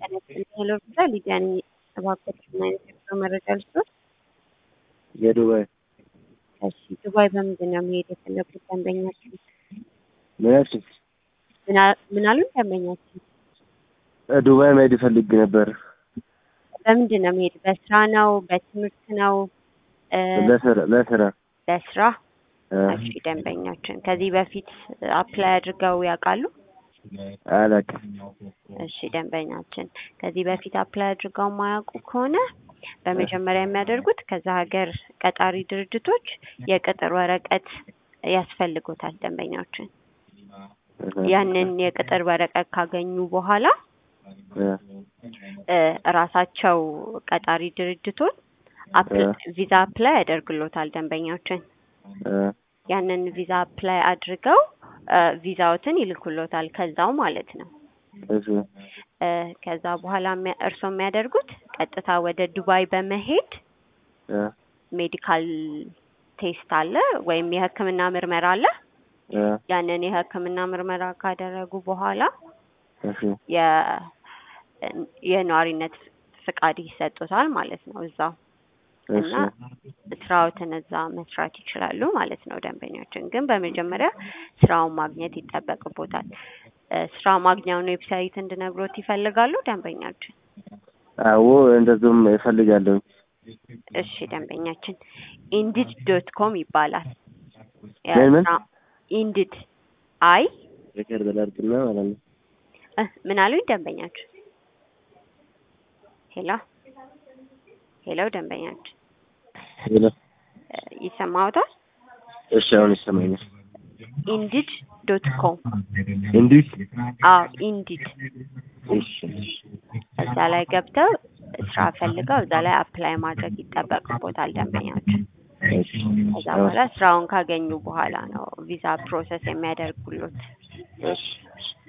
ሄሎ ቪዛ ሊዲያ ነኝ። እባክዎት ምን አይነት የጉዞ መረጃ ልስጥዎት? የዱባይ እሺ ዱባይ በምንድን ነው መሄድ የፈለጉት ደንበኛችን? ምናችን ምን አ- ምን አሉን ደንበኛችን? ዱባይ መሄድ ይፈልግ ነበር በምንድን ነው መሄድ? በስራ ነው? በትምህርት ነው? እ፣ ለስራ ለስራ ለስራ? እ፣ እሺ ደንበኛችን ከዚህ በፊት አፕላይ አድርገው ያውቃሉ? አላውቅም። እሺ ደንበኛችን ከዚህ በፊት አፕላይ አድርገው የማያውቁ ከሆነ በመጀመሪያ የሚያደርጉት ከዛ ሀገር ቀጣሪ ድርጅቶች የቅጥር ወረቀት ያስፈልጎታል ደንበኛችን። እህ፣ ያንን የቅጥር ወረቀት ካገኙ በኋላ እ፣ እ፣ እራሳቸው ቀጣሪ ድርጅቶች አፕ- ቪዛ አፕላይ ያደርግሎታል ደንበኛችን። እ፣ ያንን ቪዛ አፕላይ አድርገው እ፣ ቪዛዎትን ይልኩሎታል ከዛው ማለት ነው። እሺ፣ እ፣ ከዛ በኋላ የሚያ- እርስዎ የሚያደርጉት ቀጥታ ወደ ዱባይ በመሄድ እ፣ ሜዲካል ቴስት አለ ወይም የሕክምና ምርመራ አለ። እ፣ ያንን የሕክምና ምርመራ ካደረጉ በኋላ እሺ፣ የ- የነዋሪነት ፍቃድ ይሰጡታል ማለት ነው እዛው እሺ፣ እና ስራዎትን እዛ መስራት ይችላሉ ማለት ነው። ደንበኛችን ግን በመጀመሪያ ስራውን ማግኘት ይጠበቅቦታል። እ፣ ስራ ማግኛውን ዌብሳይት እንድነግሮት ይፈልጋሉ ደንበኛችን? አዎ እንደዚሁም እፈልጋለሁ። እሺ ደንበኛችን ኢንዲድ ዶት ኮም ይባላል። ምን ምን? የስራ- ኢንዲድ አይ ፍቅር በላርግና ማለት ነው። እ፣ ምን አሉኝ ደንበኛችን? ሄሎ ሄሎ ደንበኛችን ሄሎ፣ እ፣ ይሰማዎታል? እሺ፣ አሁን ይሰማኛል። ኢንዲድ ዶት ኮም እንዲህ አዎ ኢንዲድ እሺ፣ እዛ ላይ ገብተው ስራ ፈልገው እዛ ላይ አፕላይ ማድረግ ይጠበቅቦታል ደንበኛችን። እሺ፣ ከዛ በኋላ ስራውን ካገኙ በኋላ ነው ቪዛ ፕሮሰስ የሚያደርጉሎት። እሺ፣